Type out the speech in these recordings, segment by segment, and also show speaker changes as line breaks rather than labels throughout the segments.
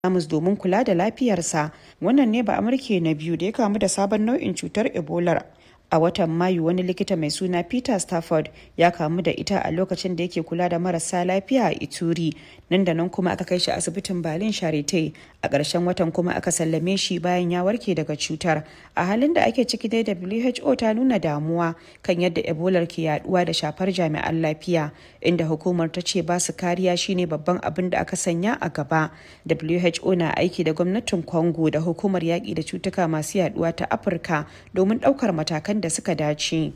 Jamus domin kula da lafiyarsa. Wannan ne ba Amurke na biyu da ya kamu da sabon nau'in cutar Ebola. A watan Mayu wani likita mai suna Peter Stafford ya kamu da ita a lokacin da yake kula da marasa lafiya a Ituri. Nan da nan kuma aka kai shi asibitin Berlin Charité. A ƙarshen watan kuma aka sallame shi bayan ya warke daga cutar. A halin da ake ciki dai WHO ta nuna damuwa kan yadda Ebola ke yaduwa da shafar jami'an lafiya, inda hukumar ta ce ba su kariya shine babban abin da aka sanya a gaba. WHO na aiki da gwamnatin Congo da hukumar yaƙi da cutuka masu yaduwa ta Afirka domin ɗaukar matakan da suka dace.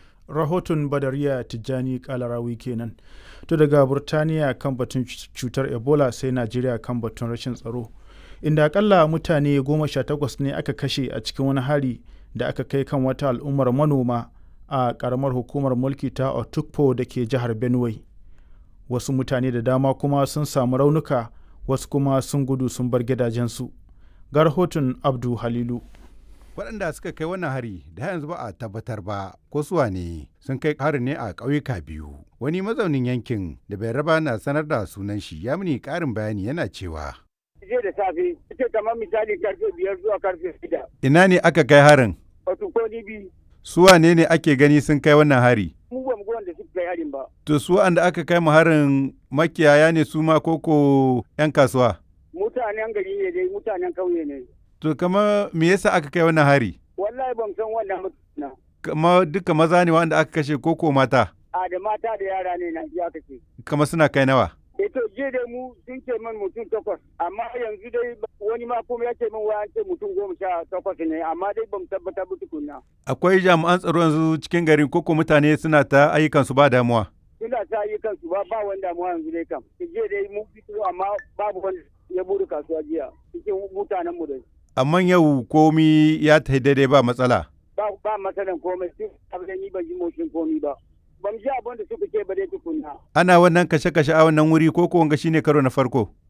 Rahoton Badariya Tijjani Kalarawi kenan. To daga Burtaniya kan batun cutar Ebola sai Najeriya kan batun rashin tsaro. Inda akalla mutane goma sha takwas ne aka kashe a cikin wani hari da aka kai kan wata al'ummar manoma a ƙaramar hukumar mulki ta Otukpo da ke jihar Benue. Wasu mutane da dama kuma sun samu raunuka wasu kuma sun gudu sun bar gidajensu. Ga rahoton Abdu Halilu.
waɗanda suka kai wannan hari da yanzu ba a tabbatar ba ko suwa ne sun kai harin ne a ƙauyuka biyu wani mazaunin yankin da bai raba na sanar da sunan shi ya mini ƙarin bayani yana cewa
jiya da safe ita kamar misali karfe biyar zuwa karfe shida
ina ne aka kai harin
wato ko ni bi
su wane ne ake gani sun kai wannan hari
mu ba mu ga wanda suka kai harin ba
to su wanda aka kai mu harin makiyaya ne su ma koko 'yan kasuwa
mutanen gari ne dai mutanen kauye ne
to kama me yasa aka kai wannan hari
wallahi ban san wannan mutuna
kama duka maza ne wanda aka kashe koko mata
a da mata da yara ne na ji aka ce
kama suna kai nawa
eh to je dai mu sun ce min mutum takwas amma yanzu dai wani ma kuma ya ce min wa an ce mutum goma sha takwas ne amma dai ban tabbatar ba tukunna
akwai jami'an tsaro yanzu cikin garin koko mutane suna ta ayyukan su ba damuwa
suna ta yi kansu ba ba wanda damuwa yanzu dai kam je dai mu fito amma babu wanda ya buru kasuwa jiya cikin mutanen mu dai
amma yau komi ya ta daidai ba matsala
ba ba matsalan komai sun abin ni ban ji motsin komi ba ban ji abin da suka ce ba dai tukunna
ana wannan kashe-kashe a wannan wuri ko ko wanga shine karo na farko